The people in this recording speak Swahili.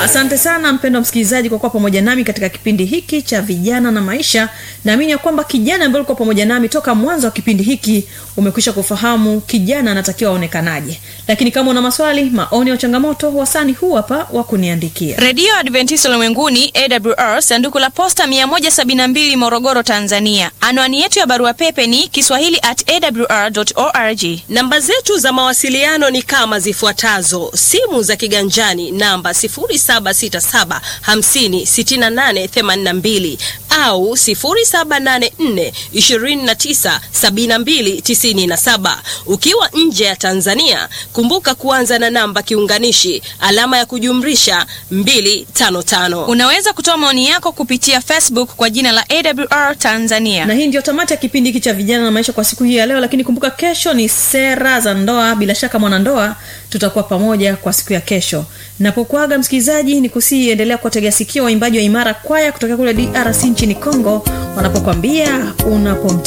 asante sana mpendo msikilizaji kwa kuwa pamoja nami katika kipindi hiki cha vijana na maisha naamini ya kwamba kijana ambaye ulikuwa pamoja nami toka mwanzo wa kipindi hiki umekwisha kufahamu kijana anatakiwa aonekanaje lakini kama una maswali maoni au changamoto wasani huu hapa wa kuniandikia redio adventista ulimwenguni awr sanduku la posta 172 morogoro tanzania anwani yetu ya barua pepe ni kiswahili at awr org namba zetu za mawasiliano ni kama zifuatazo simu za kiganjani namba 767 56882 au 784 297297 ukiwa nje ya tanzania kumbuka kuanza na namba kiunganishi alama ya kujumrisha 255 unaweza kutoa maoni yako kupitia facebook kwa jina la awr tanzania na hii ndio tamati ya kipindi hiki cha vijana na maisha kwa siku hii ya leo lakini kumbuka kesho ni sera za ndoa bila shaka mwanandoa tutakuwa pamoja kwa siku ya kesho napokuaga msikilizaji ni kusii endelea kuwategea sikio waimbaji wa imara kwaya kutokea kule drc nchini congo wanapokwambia unapomte